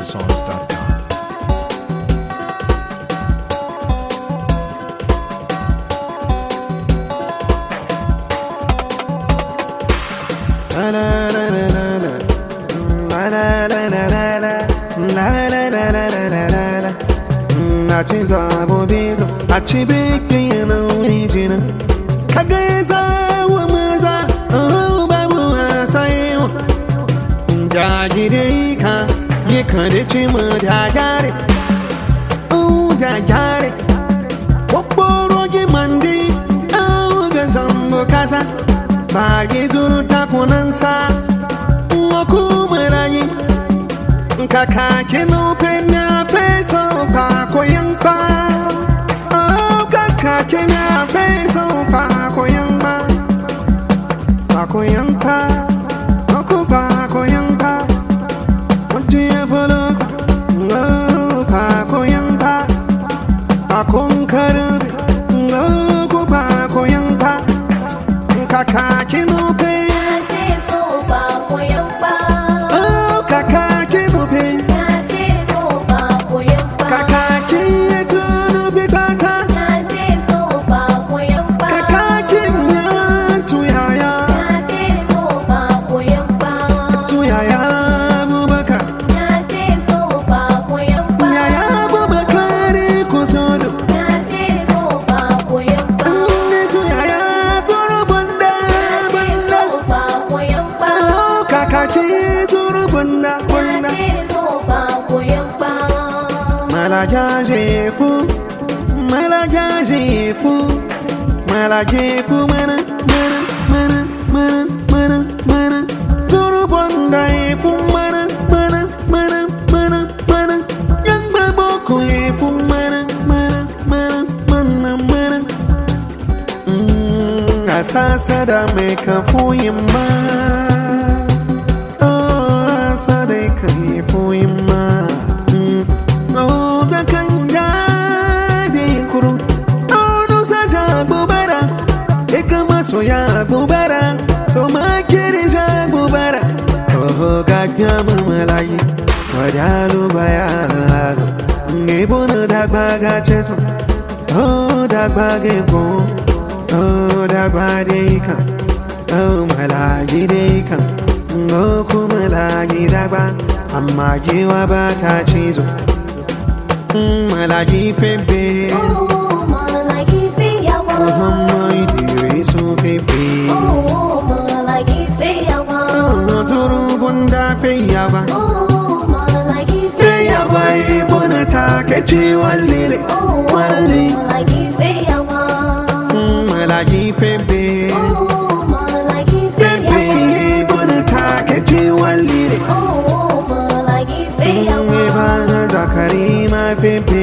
NigerSongs.com. La la la la la la. La la la la la la. La la la la la la la la. Na ci zabo bizo, a ci biki yana wijina. Kaga ya zawo maza, oh babu hasayewa. Da gide ka, yi ka da ci mu da gyare. Oh da gyare. Kokoro gi mandi, oh ga zambo kasa. Bagi zuru takunansa, nwoku mere anyị. Nkaka kinupin ya feso pa koyangba. Oh, kaka kin ya feso pa koyangba. Pa koyangba, oku pa koyangba. Oji evoluka, oh, pa koyangba. Pa konkarube, oh, ku pa koyangba. Nkaka kinupin, oh, kaka kinupin. Kaka kinyetu bikata. Kaka kinyatu yaya. Tuyaya Abubakar Yaya Abubakar kuzodo Nne tuyaya turu bunda bunda Oh kakaki turu bunda bunda Malaja jefu Malaja jefu Malaja jefu mana mana mana mana mana mana Turu bunda jefu mana mana mana mana mana Yang berboko jefu mana mana mana mana mana Mm, Asasa da mai kafuyin ma Oh, asa da kafuyin ma Mm, Oh, zakan jadi kuru Oh, nusa jagbubara Eka masoya gbubara To makiri jagbubara Oh, gagyama malayi Wadalu bayan Ngibu na dagba gachetu Oh, dagba gego Oh, dagba deika Oh, malayi deika Oh, kuma malayi dagba Amma giwa ba ta cizo Mm, Malayi febe Muhammad Idrisu febe Oh, turu bunda feyawa Feyawa ibuna take ciwon lile Walli Mm, Malayi febe Febe ibuna take ciwon lile Ibana Zakarima febe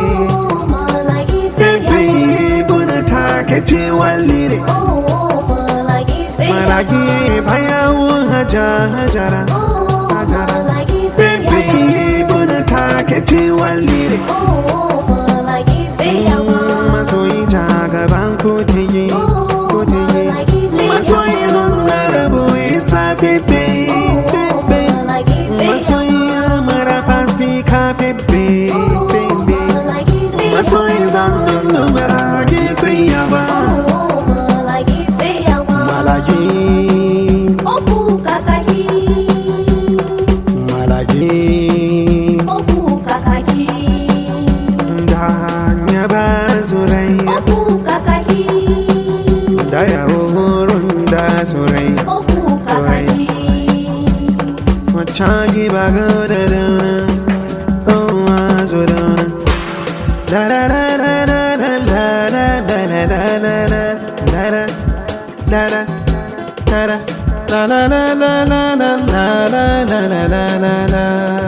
Febe ibuna take ciwon lile Malagi bayan haja hajara Febe ibuna take ciwon lile Masoyi jagaban kotege Kotege Masoyi honorable isa febe Febe Masoyi amara fast speaker febe Febe Masoyi zanen numara gefe yaba Malagi Malagi Da nyaba zuraya Da yawo horon da zuraya Machagi bago da dana Oh azo dana Da da da da da da da da da da da da da da da da da La la la la la la la la la la la la la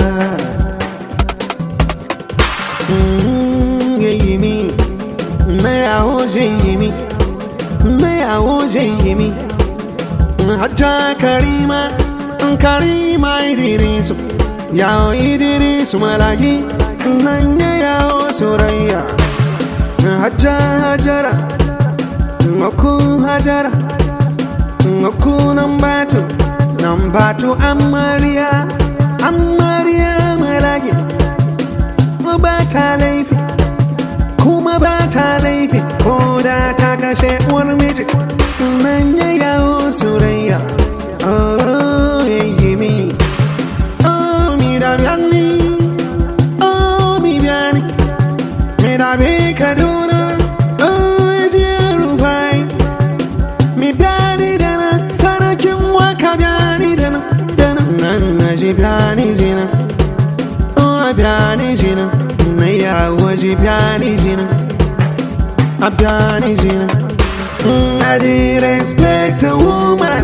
Mm, yeah, you me Me a hoje yimi Me a hoje yimi Hajja Karima Karima Idrisu Yao Idrisu Malagi Nanya Yao Suraya Hajja Hajara Ngoku Hajara Ngoku Nambatu Nambatu Amaria Amaria Malagi rage ba ta laifi kuma ba ta laifi ko da ta kashe uwar miji nan ya yawo surayya oh yayi mi oh mi da biyani oh mi biyani mi da bi kaduna oh je rufai mi biyani dana sarakin waka biyani dana dana nan na ji biyani jina oh biyani jina na yawo ji biyani jina a biyani jina Mm, I did respect a woman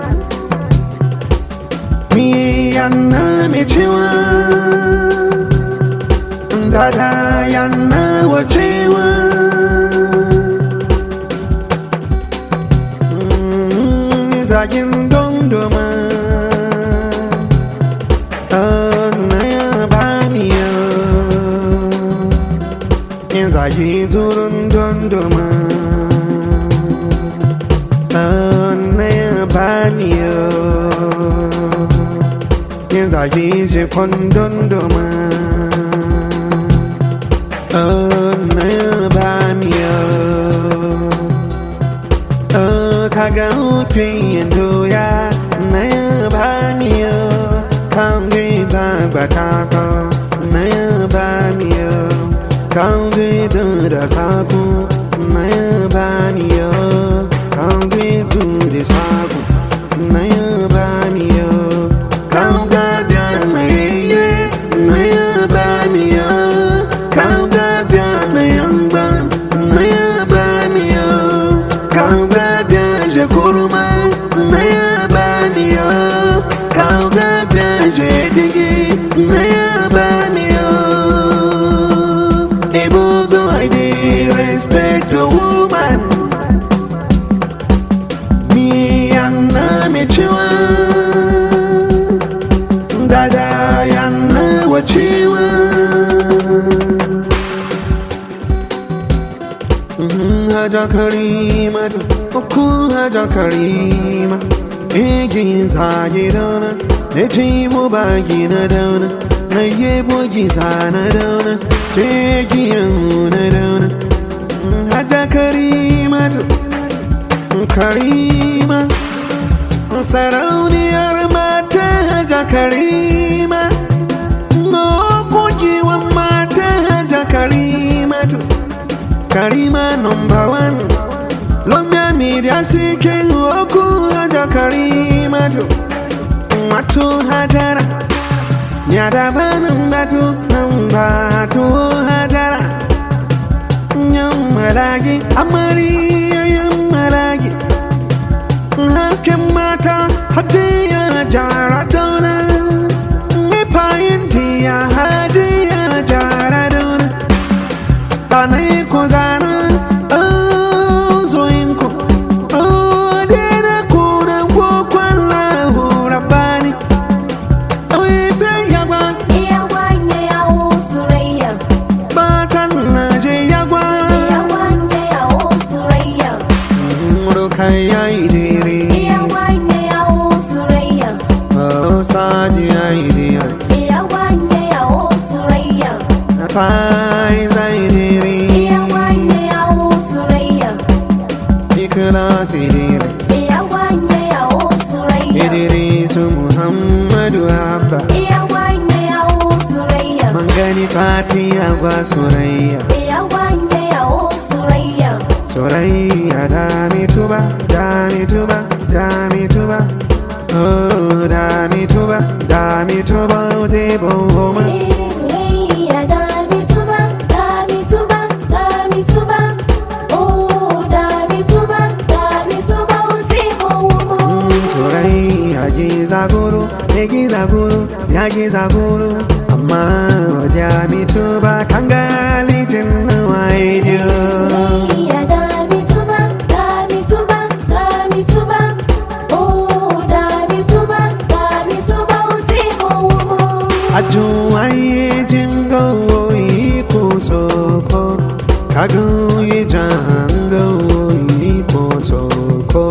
Me yana me ciwa Dada yana wa ciwa Mm, Zagin dondoma Oh, na ya ba mi yo Yin zagi turun dondoma Oh, na ya ba mi yo Yin zagi je dondoma Oh, na ya ba mi yo Oh, kaga hutun doya na ya ba mi yo Kan gwi ba batata na ya ba mi yo Kan gwi da saku na ya ba mi yo Kan gwi da saku na ya ba mi yo Kan ga bia na yeye na ya ba mi yo Kan ga bia na yamba na ya ba mi yo Kan ga bia je kuruma na ya ba mi yo Kan ga bia je digi na ya ba mi yo Able though I did respect a woman Me and me chiwa Dada yana wachiwa Haja karima Uku haja karima Ejin zage dauna Ne chimu bagi na dauna Na yebo giza na dauna Chegiyan na dauna Haja karima Karima Sarauniyar mata haja karima Gogewan mata haja karima Karima number one Lomya media sike oku haja karima Matu hajara Nyada banan batu Nambatu hajara Nyammaragi Amariya yammaragi hasken mata hadiya jara dauna mifayin diya hadiya jara dauna tanai ku zana zoinku dina kuna kwakwan lahu rabani ife yagwa Iyawanye yawo surayya, batan naje yagwa iyawanye yawo surayya, rukan yayi dire iyawanye yawo surayya, saji yayi dire iyawanye yawo surayya, fai zai dire iyawanye yawo surayya, Ikhlas Idris iyawanye yawo surayya, Idrisu Muhammadu Abba iyawanye yawo surayya, Mangani Fati Agwa Surayya iyawanye yawo surayya, Surayya Dami Tuba Dami Tuba Dami Tuba Oh Dami Tuba Dami Tuba Debo Homa surayya dami tuba, dami tuba, dami tuba, oh dami tuba, dami tuba, utimo umo. Surayya Giza Guru Giza Guru Ya Giza Guru Amma Dami Tuba Kangali Jinnu Waidio Ya dami tuba, dami tuba, dami tuba, oh dami tuba, dami tuba, utimo umo. Ajuwaye jingo ipo soko Kaguye jango ipo soko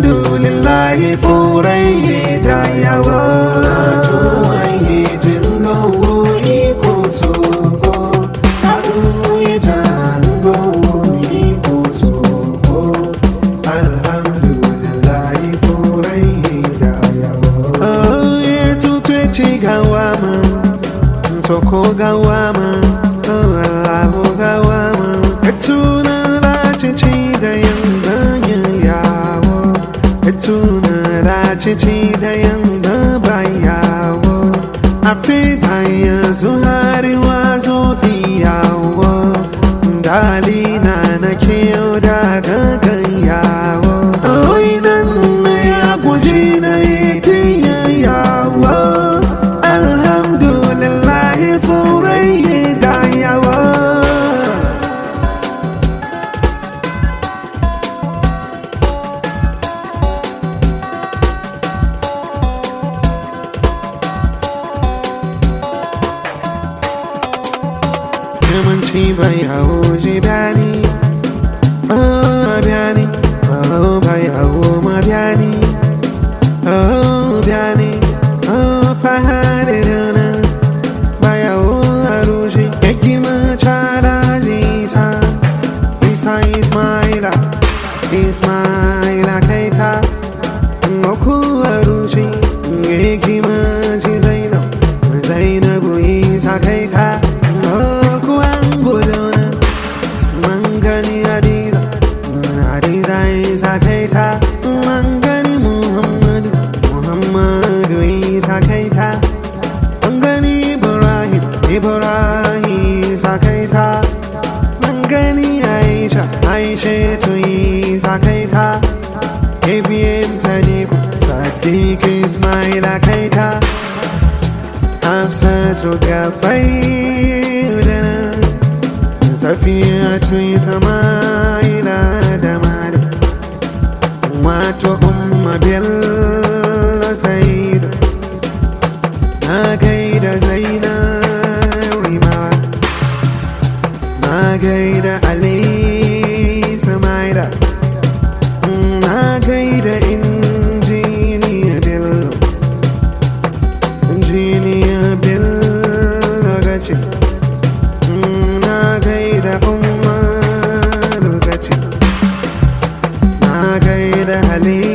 Alhamdulillah furaye da yawa Ajuwaye jingo tuna racici da yamma bayawo a fita yanzu hariwa zo fiyawo dalina na kiyo da gagan yawo oinan ya guji na yi yawo alhamdulillahi tsoron da yawo Yamanci bai hawo ji dani Oh, biani Oh, bai hawo ma biani Oh, biani Oh, fahari rana Bai hawo harushi Yaki ma chala jisa Isa Ismaila Ismaila kaita Ngoku harushi Yaki ma ji Zainab Zainabu Isa kaita Ngoku angulona Mangani Hadiza Hadiza Isa kaita Mangani Muhammadu Muhammadu Isa kaita Mangani Ibrahim Ibrahim Isa kaita Mangani Aisha Aisha tu Isa kaita ABM Sadiq Sadiq Ismaila kaita Hafsatu Gafaidana Safiya tu Ismaila da Mari Wato Umma Bello Saidu Na gaida Zainab Rimawa Na gaida Ali Samaida Na gaida Injiniya Bello Injiniya Bello Gace Na gaida Umaru Gace Na gaida Halima